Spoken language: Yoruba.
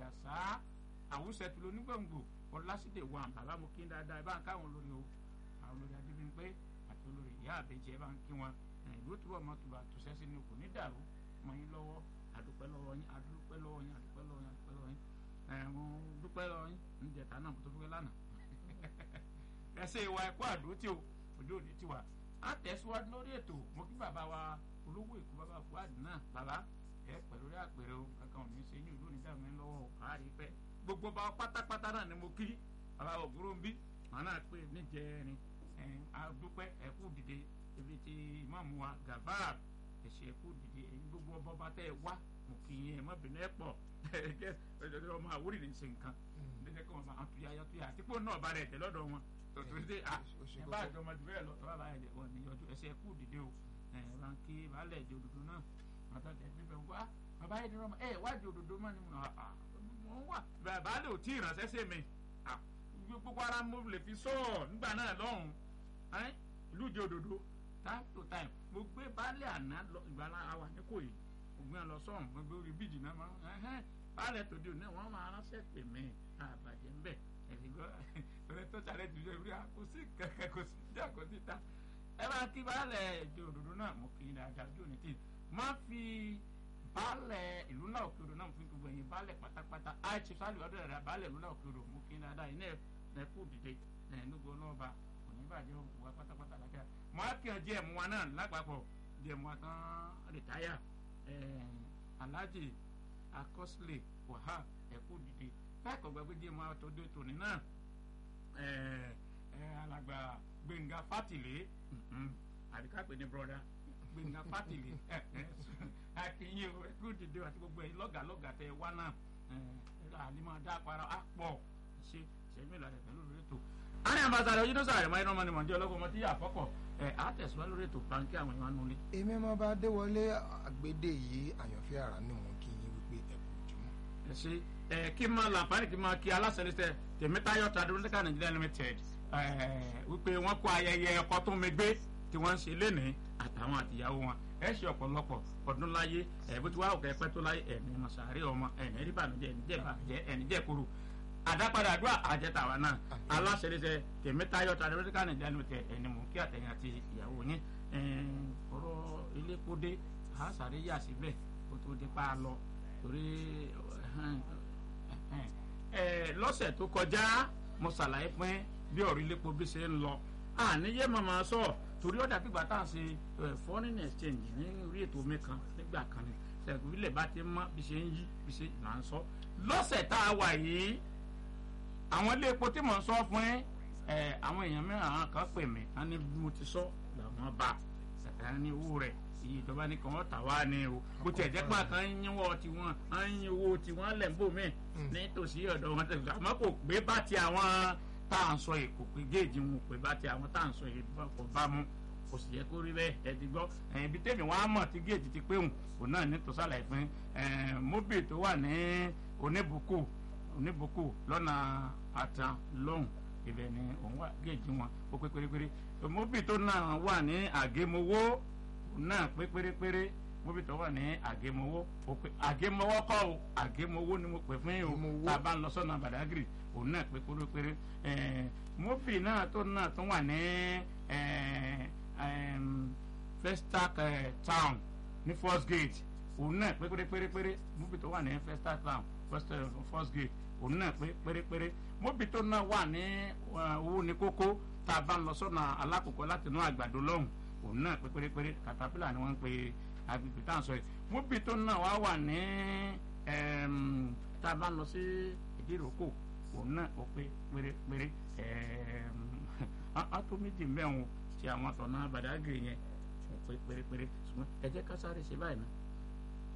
àjàsá àwùsẹ̀tù lónígbòǹgbò ọlásídè wà bàbá mo kí n dáadáa ẹ bá ń káwọn olórí o àwọn olórí adébíyìnpé àti olórí ìyá àbẹjẹ ẹ bá ń kí wọn ìlú túbọ̀ mọ́ tùbà tòṣẹ́sí ni kò ní dàrú mọ́ yín lọ́wọ́ àdúpẹ́ lọ́wọ́ yín àdúpẹ́ lọ́wọ́ yín àdúpẹ́ lọ́wọ́ yín àdúpẹ́ lọ́wọ́ yín ẹ̀hún dúpẹ́ lọ́wọ́ yín ń jẹ̀ta náà mo tó dúpẹ́ lánàá ẹsẹ̀ ìwà ẹ̀kọ́ àdótì o ojú òní tiwa á tẹ̀síwájú lórí ètò mo kí bàbá wa olówó èkó bàbá fúwádìí náà bàbá ẹ pẹ̀lú rí àpèrè o kankan ò ní ṣe yín ìlú onídàá mi lọ́wọ́ o àárí pẹ́ gbogbo bá pátápátá náà ni mo kí bàbá ògúrò ń bí màá náà pé níjẹrin ẹ àdúpẹ́ ẹ̀kú dìde ibi tí ìmáàmù wa gàbáà ẹ̀ṣẹ̀ ẹ̀kú dìde ẹ̀yin gbogbo ọba ọba tẹ́ ẹ wá mo kì í ẹ má bínú ẹ pọ̀ ẹ ọmọ àwórì ní ṣe nǹkan lẹ́jẹ̀ kí wọ́n máa tuyà yọ tuyà àti pé náà bá rẹ̀ tẹ̀ lọ́dọ̀ wọn tòtòrí dé à ẹ bá àjọ ọmọdé bẹ́ẹ̀ lọ bàbá yẹn wọn ní ọjọ́ ẹ̀ṣẹ̀ ẹ̀kú dìde o ẹ bá ń ké baálẹ̀ èdè òdodo náà bàtà tẹ̀ níbẹ̀ wá bàbá yẹn ní ọmọ ẹ wádìí òdodo mọ́ ni mo wà baálẹ̀ ò tí ì ránṣẹ́ sí mi gbogbo ara mo lè fi sọ̀ọ̀ nígbà náà lọ́hùn ìlú ìdí òdodo time to time mo gbé baálé àná lọ ìgbà àwa ní kò yìí mo gbé lọ sọ́hùn mo gbé orí bíjì náà máa ń baálé tòde òní wọ́n máa ránṣẹ́ pè mí àbàjẹ́ ń bẹ̀ ẹ̀sìn gbọ́ ọ̀rẹ́ tó ṣàlẹ̀ jù lọ rí kò sí kankan kò sí díà kò sí ta ẹ bá kí baálé ìdí òdodo náà mo kì í dáadáa ojú òní tì má fi baálé ìlú náà òkè odò náà mo fi gbogbo ẹ̀yìn baálé pátápátá àìsí sálì ọdún ẹ̀rẹ́ baálé ìlú náà òkè odò mo kì í dáadáa iná ẹ̀ kú dìde ẹ̀ nígbà ọlọ́ọ̀ba oníbàjẹ́ òwúwa pátápátá lákẹ́ mọ akíyan díẹ̀ mu wa náà lápapọ̀ díẹ̀ mu wa tán rìtáyà alhaji akọsílẹ̀ wahab ẹ̀kú dìde báyìí gbàgbé díẹ̀ mu wa tó dé tòní náà alàgbà gbẹ̀ngà fátìlẹ̀ àbíkápẹ́ ní broda gbẹ̀ngà fátìlẹ̀ akínyìn ẹ̀kú dìde àti gbogbo ẹ̀ lọ́gàlọ́gà tẹ wá náà àlìmọ̀ dá para àpọ̀ ṣe ṣẹ́mi ìlànà pẹ̀lú ètò ani ambassadọ yìí ló sàrẹ̀ mọ́ iná mọ́ni mọ̀ndé ọlọ́gbọ́n mọ́ tí yà fọ́kọ̀ ẹ̀ á tẹ̀síwá lórí ètò báńkì àwọn èèyàn nulẹ̀. èmi máa bá déwọlé àgbédè yìí àyànfẹ́ ara ní wọn kí yín wípé ẹ kú jùmọ̀. ẹ ṣe ẹ kí n máa làǹfààní kí n máa kí aláṣẹlẹsẹ tèmítayọ tadúrótẹ́kà nàìjíríà limited wípé wọ́n kó ayẹyẹ ẹ̀kọ́ tó mi gbé tí wọ́n ń ṣe lénìí àtàwọn àtìyàwó wọn ẹ ṣe ọ̀pọ̀lọpọ̀ ọdún láyé ẹ̀ bó ti wá òkè ẹ̀pẹ́ tó láyé ẹ̀mí mọ̀sàárẹ̀ ọmọ ẹ̀mí rí bànújẹ́ ẹ̀ní jẹ́ kúrò àdápadà àdúrà àjẹtàwa náà aláṣẹlẹsẹ tèmítayọ tàdébẹtìkà nàìjíríà ló tẹ ẹni mú kí àtẹyìn àti ìyàwó yín ọ̀rọ̀ ilékódé àṣàrí yà síbẹ̀ kó tó dé pa á lọ torí lọ́sẹ̀ tó kọjá mo ṣàlàyé fún bí ọ̀rọ̀ ilépo bí ṣe ń lọ àníyé màmá sọ torí ọ̀dà pípa tá à ń ṣe foreign exchange ní orí ètò mi kan nígbà kan ní sẹ́kù ilẹ̀ bá ti mọ́ bí ṣe ń yí bí ṣe là ń sọ lọ́sẹ̀ tá a wà yìí àwọn ilé epo tí mò ń sọ fún ẹ àwọn èèyàn mìíràn àwọn kan pè mí wọn ní bí mo ti sọ làwọn bá ẹ ní owó rẹ iye ìjọba ní kàn wọ́n tà wá ní o bó tiẹ̀ jẹ́ pé àkàn ń yínwó tiwọn à ń yin owó tiwọn lẹ̀ ń bò mí nítòsí ọ̀dọ̀ wọn tẹ̀sí àmọ́ kò gbé bá ti àwọn tá à ń sọ yìí kò pé géèjì wọn pé bá ti àwọn tá à ń sọ yìí kò bá mu kò sì yẹ kó rí bẹ́ẹ̀ ẹ ti gbọ́ ẹ̀yìn bí tèmi wọn á mọ̀ tí géèjì ti pé òun òun náà ní tòṣàlàyé fún móbì tó wà ní oníbùkù oníbùkù lọ́nà àtàn lọ́hùn ibẹ̀ ni òun wà géèjì wọn ó pé pérépéré móbì tó náà wà ní àgémowó náà pé pérépéré móbì tó wà ní àgémowó ó pé àgémowó kọ́ o àgémowó ni mo pè fún yín o tá a bá ń lọ sọ́nà bàdágìrì òun náà pé pérépéré móbì náà tó náà tó wà ní Festac town ní first gate òun náà pé pérépéré móbì tó wà ní Festac town first gate òun náà pé pérépéré móbì tó náà wà ní owó ní kókó tá a bá ń lọ sọ́nà alákòókò láti inú àgbàdo lọ́hùn òun náà pé pérépéré katapila ni wọ́n ń pe agbègbè tá à ń sọ yìí móbì tó náà wá wà ní tá a bá ń lọ sí ìdíròkò òun náà ó pé pérépéré á tó méjì mẹ́wọ̀n ti àwọn àtọ̀nà Badagry yẹn ó pé pérépéré ṣùgbọ́n ẹ jẹ́ ká sáré ṣe báyìí náà